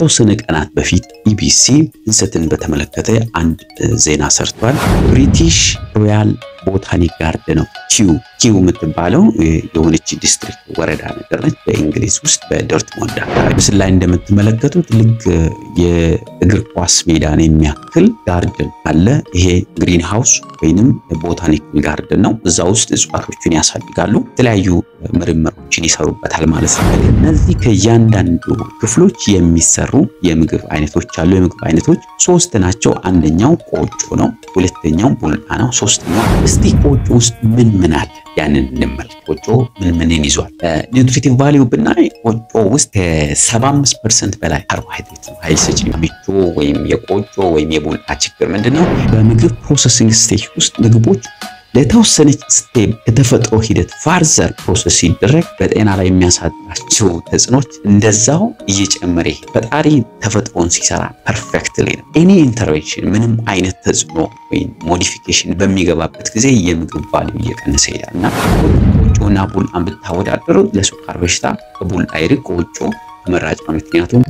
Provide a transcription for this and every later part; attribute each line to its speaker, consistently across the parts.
Speaker 1: ከተወሰነ ቀናት በፊት ኢቢሲ እንሰትን በተመለከተ አንድ ዜና ሰርቷል። ብሪቲሽ ሮያል ቦታኒክ ጋርደን ነው ኪው ኪው የምትባለው የሆነች ዲስትሪክት ወረዳ ነገር ነች በእንግሊዝ ውስጥ በዶርትሞንድ አካባቢ። ምስል ላይ እንደምትመለከቱት ልክ የእግር ኳስ ሜዳን የሚያክል ጋርደን አለ። ይሄ ግሪን ሃውስ ወይንም ቦታኒካል ጋርደን ነው። እዛ ውስጥ እጽዋቶችን ያሳድጋሉ፣ የተለያዩ ምርምሮችን ይሰሩበታል ማለት ነው። እነዚህ ከእያንዳንዱ ክፍሎች የሚሰሩ የምግብ አይነቶች አሉ። የምግብ አይነቶች ሶስት ናቸው። አንደኛው ቆጮ ነው፣ ሁለተኛው ቡላ ነው፣ ሶስተኛው እስቲ ቆጮ ውስጥ ምን ምን አለ ያንን እንመልከት። ቆጮ ምን ምንን ይዟል? ኒውትሪቲቭ ቫሊዩ ብናይ ቆጮ ውስጥ ከ75 ፐርሰንት በላይ ካርቦሃይድሬት ነው፣ ኃይል ሰጪ ምቾ ወይም የቆጮ ወይም የቡላ ችግር ምንድን ነው? በምግብ ፕሮሰሲንግ ስቴጅ ውስጥ ምግቦች ለተወሰነች ስቴፕ ከተፈጥሮ ሂደት ፋርዘር ፕሮሰስ ሲደረግ በጤና ላይ የሚያሳድራቸው ተጽዕኖች እንደዛው እየጨመረ ይሄ ፈጣሪ ተፈጥሮን ሲሰራ ፐርፌክትሊ ነው። ኤኒ ኢንተርቬንሽን ምንም አይነት ተጽዕኖ ወይም ሞዲፊኬሽን በሚገባበት ጊዜ የምግብ ቫልዩ እየቀነሰ ይሄዳል እና ቆጮና ቡላን ብታወዳደሩ ለስኳር በሽታ ከቡላ ይልቅ ቆጮ ተመራጭ ነው። ምክንያቱም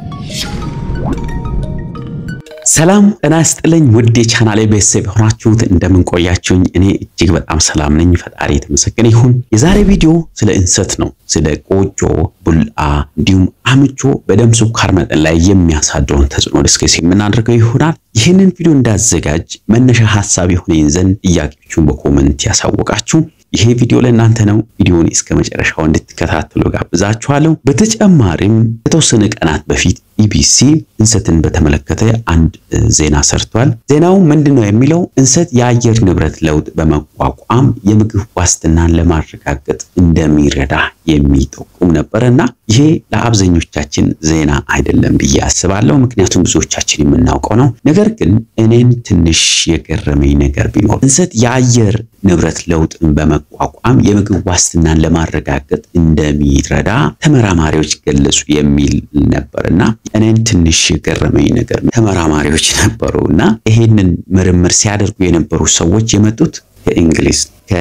Speaker 1: ሰላም ጤና ይስጥልኝ ውድ የቻናሌ ቤተሰብ የሆናችሁት እንደምን ቆያችሁኝ? እኔ እጅግ በጣም ሰላም ነኝ። ፈጣሪ የተመሰገነ ይሁን። የዛሬ ቪዲዮ ስለ እንሰት ነው። ስለ ቆጮ፣ ቡላ እንዲሁም አምቾ በደም ስኳር መጠን ላይ የሚያሳድረውን ተጽዕኖ ዲስከስ የምናደርገው ይሆናል። ይህንን ቪዲዮ እንዳዘጋጅ መነሻ ሀሳብ የሆነኝ ዘንድ ጥያቄዎቹን በኮመንት ያሳወቃችሁ ይሄ ቪዲዮ ለእናንተ ነው። ቪዲዮውን እስከ መጨረሻው እንድትከታተሉ ጋብዛችኋለሁ። በተጨማሪም ከተወሰነ ቀናት በፊት ኢቢሲ እንሰትን በተመለከተ አንድ ዜና ሰርቷል። ዜናው ምንድን ነው የሚለው እንሰት የአየር ንብረት ለውጥ በመቋቋም የምግብ ዋስትናን ለማረጋገጥ እንደሚረዳ የሚጠቁም ነበር እና ይሄ ለአብዛኞቻችን ዜና አይደለም ብዬ አስባለሁ። ምክንያቱም ብዙዎቻችን የምናውቀው ነው። ነገር ግን እኔን ትንሽ የገረመኝ ነገር ቢኖር እንሰት የአየር ንብረት ለውጥን በመቋቋም የምግብ ዋስትናን ለማረጋገጥ እንደሚረዳ ተመራማሪዎች ገለጹ የሚል ነበርና እኔን ትንሽ የገረመኝ ነገር ተመራማሪዎች ነበሩ እና ይሄንን ምርምር ሲያደርጉ የነበሩ ሰዎች የመጡት ከእንግሊዝ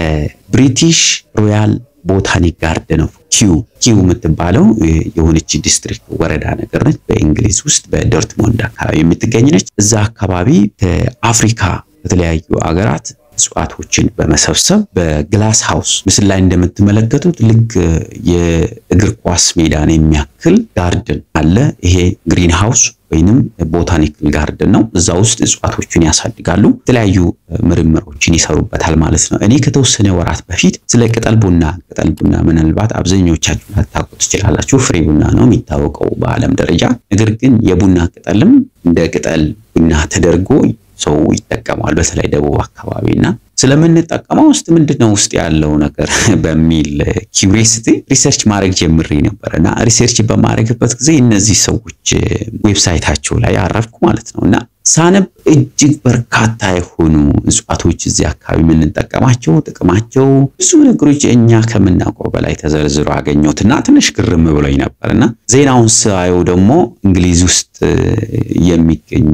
Speaker 1: ከብሪቲሽ ሮያል ቦታኒክ ጋርደን ኦፍ ኪው ኪው የምትባለው የሆነች ዲስትሪክት ወረዳ ነገር ነች በእንግሊዝ ውስጥ በዶርትሞንድ አካባቢ የምትገኝ ነች። እዛ አካባቢ ከአፍሪካ ከተለያዩ አገራት እጽዋቶችን በመሰብሰብ በግላስ ሃውስ ምስል ላይ እንደምትመለከቱት ልክ የእግር ኳስ ሜዳን የሚያክል ጋርደን አለ። ይሄ ግሪን ሃውስ ወይንም ቦታኒካል ጋርደን ነው። እዛ ውስጥ እጽዋቶችን ያሳድጋሉ፣ የተለያዩ ምርምሮችን ይሰሩበታል ማለት ነው። እኔ ከተወሰነ ወራት በፊት ስለ ቅጠል ቡና ቅጠል ቡና ምናልባት አብዛኞቻችሁ ላታውቁ ትችላላችሁ። ፍሬ ቡና ነው የሚታወቀው በዓለም ደረጃ። ነገር ግን የቡና ቅጠልም እንደ ቅጠል ቡና ተደርጎ ሰው ይጠቀማል በተለይ ደቡብ አካባቢ እና ስለምንጠቀመው ውስጥ ምንድነው ውስጥ ያለው ነገር በሚል ኪዩሪሲቲ ሪሰርች ማድረግ ጀምሬ ነበር እና ሪሰርች በማድረግበት ጊዜ እነዚህ ሰዎች ዌብሳይታቸው ላይ አረፍኩ ማለት ነው እና ሳነብ እጅግ በርካታ የሆኑ እጽዋቶች እዚህ አካባቢ የምንጠቀማቸው ጥቅማቸው ብዙ ነገሮች እኛ ከምናውቀው በላይ ተዘርዝሮ አገኘሁት እና ትንሽ ግርም ብሎኝ ነበር እና ዜናውን ሳየው ደግሞ እንግሊዝ ውስጥ የሚገኙ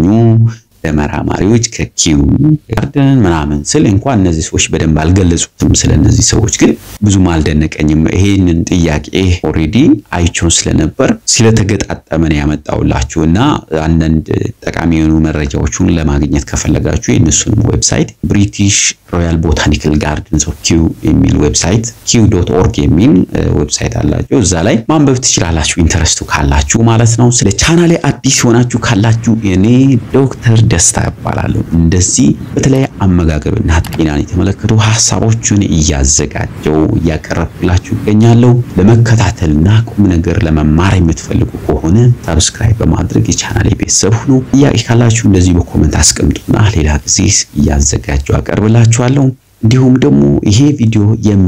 Speaker 1: ተመራማሪዎች ከኪው ጋርደን ምናምን ስል እንኳን እነዚህ ሰዎች በደንብ አልገለጹትም። ስለ እነዚህ ሰዎች ግን ብዙም አልደነቀኝም። ይሄንን ጥያቄ ኦልሬዲ አይቼው ስለነበር ስለተገጣጠመን ያመጣውላችሁ እና አንዳንድ ጠቃሚ የሆኑ መረጃዎቹን ለማግኘት ከፈለጋችሁ የእነሱንም ዌብሳይት ብሪቲሽ ሮያል ቦታኒካል ጋርደንስ ኦፍ ኪው የሚል ዌብሳይት ኪው ዶት ኦርግ የሚል ዌብሳይት አላቸው። እዛ ላይ ማንበብ ትችላላችሁ፣ ኢንተረስቱ ካላችሁ ማለት ነው። ስለ ቻናሌ አዲስ የሆናችሁ ካላችሁ እኔ ዶክተር ደስታ እባላለሁ። እንደዚህ በተለይ አመጋገብና ጤናን የተመለከቱ ሀሳቦችን እያዘጋጀው እያቀረብኩላችሁ ይገኛለሁ። ለመከታተልና ቁም ነገር ለመማር የምትፈልጉ ከሆነ ሰብስክራይብ በማድረግ የቻናሌ ቤተሰብ ሁኑ። ጥያቄ ካላችሁ እንደዚህ በኮመንት አስቀምጡና ሌላ ጊዜ እያዘጋጀው አቀርብላችኋለሁ። እንዲሁም ደግሞ ይሄ ቪዲዮ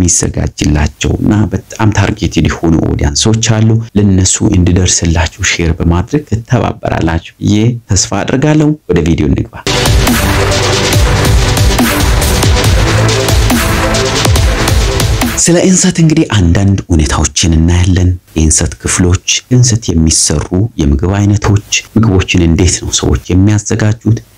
Speaker 1: የሚዘጋጅላቸውና በጣም ታርጌትድ የሆኑ ኦዲያንሶች አሉ። ለነሱ እንዲደርስላችሁ ሼር በማድረግ ትተባበራላችሁ ብዬ ተስፋ አድርጋለሁ። ወደ ቪዲዮ እንግባ። ስለ እንሰት እንግዲህ አንዳንድ ሁኔታዎችን እናያለን። የእንሰት ክፍሎች፣ እንሰት የሚሰሩ የምግብ አይነቶች፣ ምግቦችን እንዴት ነው ሰዎች የሚያዘጋጁት፣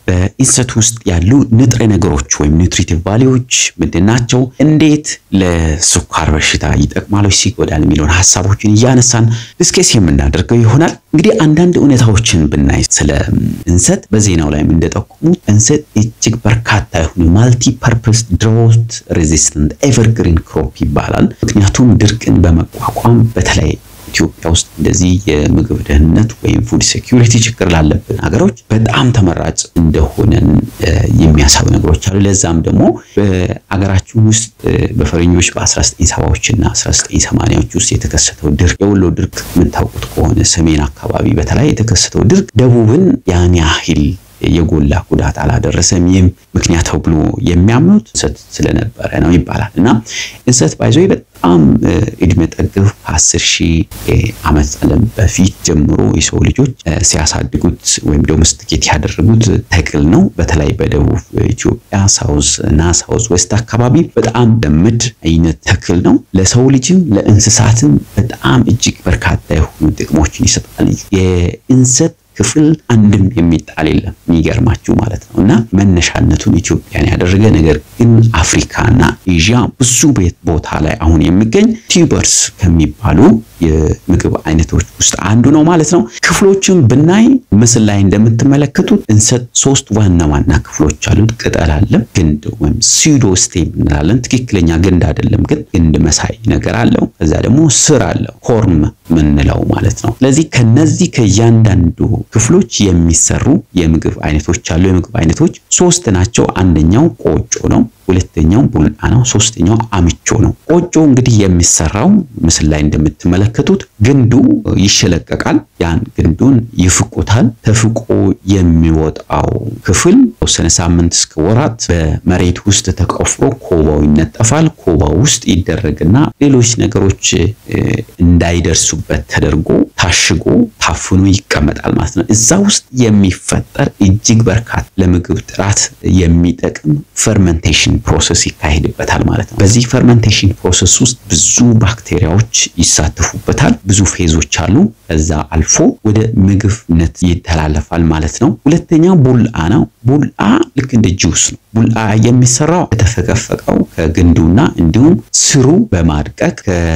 Speaker 1: በእንሰት ውስጥ ያሉ ንጥረ ነገሮች ወይም ኒውትሪቲቭ ቫሊዎች ምንድን ናቸው? እንዴት ለስኳር በሽታ ይጠቅማሉ፣ ይጎዳል የሚለውን ሀሳቦችን እያነሳን ዲስከስ የምናደርገው ይሆናል። እንግዲህ አንዳንድ እውነታዎችን ብናይ ስለ እንሰት በዜናው ላይም እንደጠቆሙት እንሰት እጅግ በርካታ የሆኑ ማልቲ ፐርፐስ ድሮት ሬዚስተንት ኤቨርግሪን ክሮፕ ይባላል። ምክንያቱም ድርቅን በመቋቋም በተለይ ኢትዮጵያ ውስጥ እንደዚህ የምግብ ደህንነት ወይም ፉድ ሴኪሪቲ ችግር ላለብን ሀገሮች በጣም ተመራጭ እንደሆነን የሚያሳዩ ነገሮች አሉ። ለዛም ደግሞ በሀገራችን ውስጥ በፈረንጆች በ1970ዎች እና 1980ዎች ውስጥ የተከሰተው ድርቅ የወሎ ድርቅ የምታውቁት ከሆነ ሰሜን አካባቢ በተለይ የተከሰተው ድርቅ ደቡብን ያን ያህል የጎላ ጉዳት አላደረሰም። ይህም ምክንያት ብሎ የሚያምኑት እንሰት ስለነበረ ነው ይባላል እና እንሰት ባይዞ በጣም እድሜ ጠገብ ከአስር ሺህ ዓመት ዓለም በፊት ጀምሮ የሰው ልጆች ሲያሳድጉት ወይም ዶሜስቲኬት ያደረጉት ተክል ነው። በተለይ በደቡብ ኢትዮጵያ ሳውዝ እና ሳውዝ ዌስት አካባቢ በጣም ለምድ አይነት ተክል ነው። ለሰው ልጅም ለእንስሳትም በጣም እጅግ በርካታ የሆኑ ጥቅሞችን ይሰጣል። የእንሰት ክፍል አንድም የሚጣል የለም። የሚገርማችሁ ማለት ነው እና መነሻነቱን ኢትዮጵያን ያደረገ ነገር ግን አፍሪካና ኤዥያ ብዙ ቤት ቦታ ላይ አሁን የሚገኝ ቲዩበርስ ከሚባሉ የምግብ አይነቶች ውስጥ አንዱ ነው ማለት ነው። ክፍሎችን ብናይ ምስል ላይ እንደምትመለከቱት እንሰት ሶስት ዋና ዋና ክፍሎች አሉት። ቅጠል አለ፣ ግንድ ወይም ሲዶ ስቴም እንላለን። ትክክለኛ ግንድ አይደለም፣ ግን ግንድ መሳይ ነገር አለው። ከዛ ደግሞ ስር አለው፣ ኮርም ምንለው ማለት ነው። ስለዚህ ከነዚህ ከእያንዳንዱ ክፍሎች የሚሰሩ የምግብ አይነቶች አሉ። የምግብ አይነቶች ሶስት ናቸው። አንደኛው ቆጮ ነው። ሁለተኛው ቡልአ ነው። ሶስተኛው አምቾ ነው። ቆጮ እንግዲህ የሚሰራው ምስል ላይ እንደምትመለከቱት ግንዱ ይሸለቀቃል። ያን ግንዱን ይፍቁታል። ተፍቆ የሚወጣው ክፍል ተወሰነ ሳምንት እስከ ወራት በመሬት ውስጥ ተቆፍሮ ኮባው ይነጠፋል። ኮባው ውስጥ ይደረግና ሌሎች ነገሮች እንዳይደርሱበት ተደርጎ ታሽጎ ታፍኖ ይቀመጣል ማለት ነው። እዛ ውስጥ የሚፈጠር እጅግ በርካታ ለምግብ ጥራት የሚጠቅም ፈርመንቴሽን ፕሮሰስ ይካሄድበታል ማለት ነው። በዚህ ፈርመንቴሽን ፕሮሰስ ውስጥ ብዙ ባክቴሪያዎች ይሳተፉበታል። ብዙ ፌዞች አሉ። ከዛ አልፎ ወደ ምግብነት ይተላለፋል ማለት ነው። ሁለተኛው ቡልአ ነው። ቡልአ ልክ እንደ ጁስ ነው። ቡልአ የሚሰራው ከተፈቀፈቀው ከግንዱና እንዲሁም ስሩ በማድቀቅ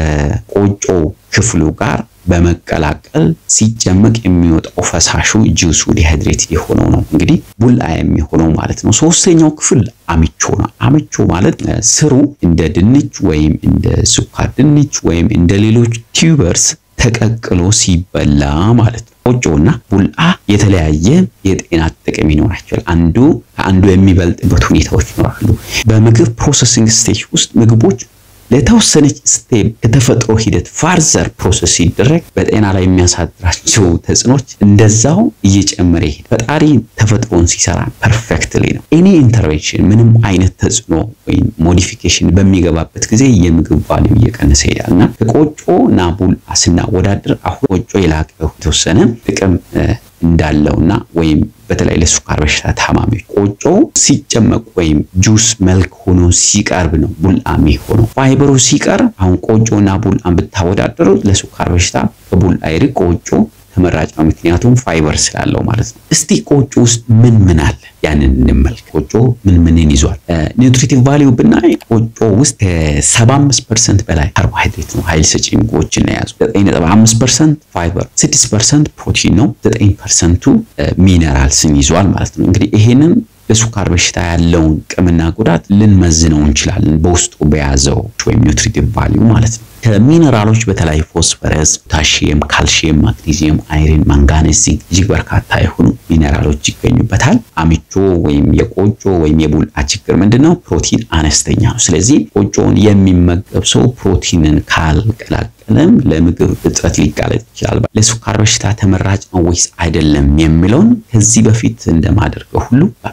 Speaker 1: ከቆጮ ክፍሉ ጋር በመቀላቀል ሲጨመቅ የሚወጣው ፈሳሹ ጁሱ ዲሃይድሬትድ የሆነው ነው እንግዲህ ቡልአ የሚሆነው ማለት ነው። ሶስተኛው ክፍል አምቾ ነው። አምቾ ማለት ስሩ እንደ ድንች ወይም እንደ ስኳር ድንች ወይም እንደ ሌሎች ቲዩበርስ ተቀቅሎ ሲበላ ማለት ነው። ቆጮና ቡልአ የተለያየ የጤና ጥቅም ይኖራቸዋል። አንዱ ከአንዱ የሚበልጥበት ሁኔታዎች ይኖራሉ። በምግብ ፕሮሰሲንግ ስቴጅ ውስጥ ምግቦች ለተወሰነች ስቴፕ ከተፈጥሮ ሂደት ፋርዘር ፕሮሰስ ሲደረግ በጤና ላይ የሚያሳድራቸው ተጽዕኖች እንደዛው እየጨመረ ይሄድ። ፈጣሪ ተፈጥሮን ሲሰራ ፐርፌክትሊ ነው። ኤኒ ኢንተርቬንሽን ምንም አይነት ተጽዕኖ ወይም ሞዲፊኬሽን በሚገባበት ጊዜ የምግብ ቫሊዩ እየቀነሰ ይሄዳል እና ከቆጮ እና ቡልአ ስናወዳድር አሁን ቆጮ የላቀ የተወሰነ ጥቅም እንዳለውና ወይም በተለይ ለስኳር በሽታ ታማሚዎች ቆጮ ሲጨመቅ ወይም ጁስ መልክ ሆኖ ሲቀርብ ነው ቡልአ የሚሆነው። ፋይበሩ ሲቀርብ አሁን ቆጮና ቡልአን ብታወዳደሩት ለስኳር በሽታ ከቡልአ ይልቅ ቆጮ ተመራጭ ነው። ምክንያቱም ፋይበር ስላለው ማለት ነው። እስቲ ቆጮ ውስጥ ምን ምን አለ ያንን እንመልከት። ቆጮ ምን ምንን ይዟል? ኒውትሪቲቭ ቫሊዩ ብናይ ቆጮ ውስጥ ከ75 ፐርሰንት በላይ ካርቦሃይድሬት ነው፣ ኃይል ሰጪ ምግቦችን የያዙ 9.5 ፐርሰንት ፋይበር፣ 6 ፐርሰንት ፕሮቲን ነው፣ 9 ፐርሰንቱ ሚነራልስን ይዟል ማለት ነው። እንግዲህ ይሄንን ለስኳር በሽታ ያለውን ጥቅምና ጉዳት ልንመዝነው እንችላለን በውስጡ በያዘው ወይም ኒውትሪቲቭ ቫሊዩ ማለት ነው። ከሚነራሎች በተለይ ፎስፈረስ፣ ፖታሺየም፣ ካልሺየም፣ ማግኒዚየም፣ አይረን፣ ማንጋኔዝ፣ ዚንክ እጅግ በርካታ የሆኑ ሚነራሎች ይገኙበታል። አምቾ ወይም የቆጮ ወይም የቡልአ ችግር ምንድነው? ፕሮቲን አነስተኛ ነው። ስለዚህ ቆጮውን የሚመገብ ሰው ፕሮቲንን ካልቀላቀለም ለምግብ እጥረት ሊጋለጥ ይችላል። ለስኳር በሽታ ተመራጭ ነው ወይስ አይደለም የሚለውን ከዚህ በፊት እንደማደርገው ሁሉ በአራት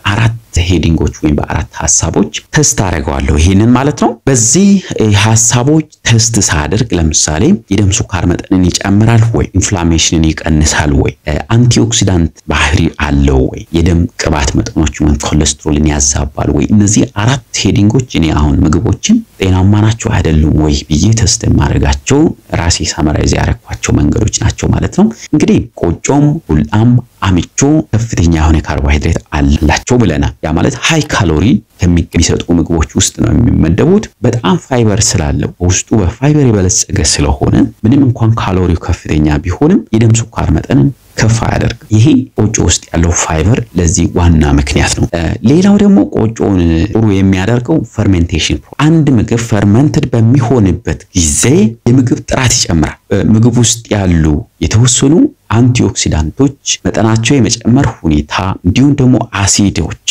Speaker 1: ሄዲንጎች ወይም በአራት ሀሳቦች ተስት አደርገዋለሁ። ይሄንን ማለት ነው። በዚህ ሀሳቦች ተስት ሳደርግ ለምሳሌ የደም ስኳር መጠንን ይጨምራል ወይ፣ ኢንፍላሜሽንን ይቀንሳል ወይ፣ አንቲኦክሲዳንት ባህሪ አለው ወይ፣ የደም ቅባት መጠኖች ወይም ኮሌስትሮልን ያዛባል ወይ። እነዚህ አራት ሄዲንጎች እኔ አሁን ምግቦችን ጤናማ ናቸው አይደሉም ወይ ብዬ ተስት የማደርጋቸው ራሴ ሳመራይዝ ያደረኳቸው መንገዶች ናቸው ማለት ነው። እንግዲህ ቆጮም ቡላም አምቾ ከፍተኛ የሆነ ካርቦሃይድሬት አላቸው ብለናል። ያ ማለት ሃይ ካሎሪ ከሚሰጡ ምግቦች ውስጥ ነው የሚመደቡት። በጣም ፋይበር ስላለው በውስጡ በፋይበር የበለጸገ ስለሆነ ምንም እንኳን ካሎሪው ከፍተኛ ቢሆንም የደም ስኳር መጠንን ከፍ አያደርግም። ይሄ ቆጮ ውስጥ ያለው ፋይበር ለዚህ ዋና ምክንያት ነው። ሌላው ደግሞ ቆጮውን ጥሩ የሚያደርገው ፈርሜንቴሽን፣ አንድ ምግብ ፈርመንትድ በሚሆንበት ጊዜ የምግብ ጥራት ይጨምራል። ምግብ ውስጥ ያሉ የተወሰኑ አንቲኦክሲዳንቶች መጠናቸው የመጨመር ሁኔታ እንዲሁም ደግሞ አሲዶች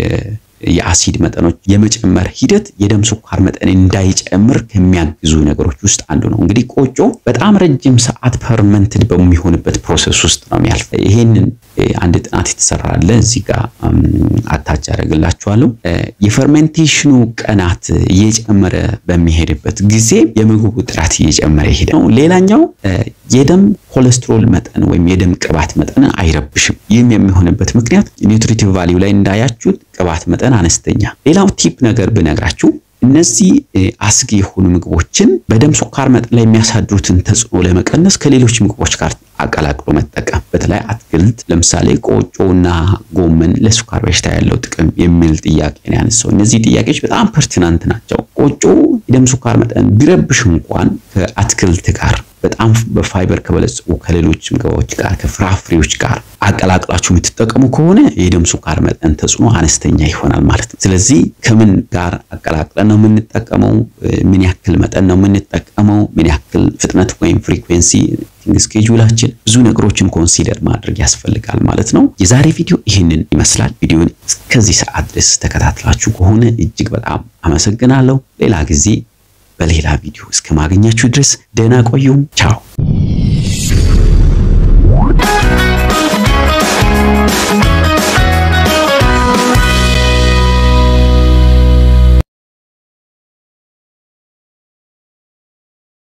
Speaker 1: የአሲድ መጠኖች የመጨመር ሂደት የደም ስኳር መጠን እንዳይጨምር ከሚያግዙ ነገሮች ውስጥ አንዱ ነው። እንግዲህ ቆጮ በጣም ረጅም ሰዓት ፐርመንትድ በሚሆንበት ፕሮሰስ ውስጥ ነው የሚያልፍ። ይሄንን አንድ ጥናት የተሰራ አለ እዚህ ጋር አታች ያደርግላችኋለሁ። የፈርሜንቴሽኑ ቀናት እየጨመረ በሚሄድበት ጊዜ የምግቡ ጥራት እየጨመረ ይሄድ ነው። ሌላኛው የደም ኮሌስትሮል መጠን ወይም የደም ቅባት መጠን አይረብሽም። ይህም የሚሆንበት ምክንያት ኒውትሪቲቭ ቫሊዩ ላይ እንዳያችሁት ቅባት መጠን አነስተኛ። ሌላው ቲፕ ነገር ብነግራችሁ እነዚህ አስጊ የሆኑ ምግቦችን በደም ስኳር መጠን ላይ የሚያሳድሩትን ተጽዕኖ ለመቀነስ ከሌሎች ምግቦች ጋር አቀላቅሎ መጠቀም። በተለይ አትክልት፣ ለምሳሌ ቆጮና ጎመን ለስኳር በሽታ ያለው ጥቅም የሚል ጥያቄ ነው ያነሳው። እነዚህ ጥያቄዎች በጣም ፐርቲናንት ናቸው። ቆጮ የደም ስኳር መጠን ቢረብሽ እንኳን ከአትክልት ጋር በጣም በፋይበር ከበለጸጉ ከሌሎች ምግቦች ጋር ከፍራፍሬዎች ጋር አቀላቅላችሁ የምትጠቀሙ ከሆነ የደም ስኳር መጠን ተጽዕኖ አነስተኛ ይሆናል ማለት ነው። ስለዚህ ከምን ጋር አቀላቅለን ነው የምንጠቀመው? ምን ያክል መጠን ነው የምንጠቀመው? ምን ያክል ፍጥነት ወይም ፍሪኩዌንሲ ስኬጁላችን ብዙ ነገሮችን ኮንሲደር ማድረግ ያስፈልጋል ማለት ነው። የዛሬ ቪዲዮ ይህንን ይመስላል። ቪዲዮን እስከዚህ ሰዓት ድረስ ተከታትላችሁ ከሆነ እጅግ በጣም አመሰግናለሁ። ሌላ ጊዜ በሌላ ቪዲዮ እስከ ማገኛችሁ ድረስ ደህና ቆዩም። ቻው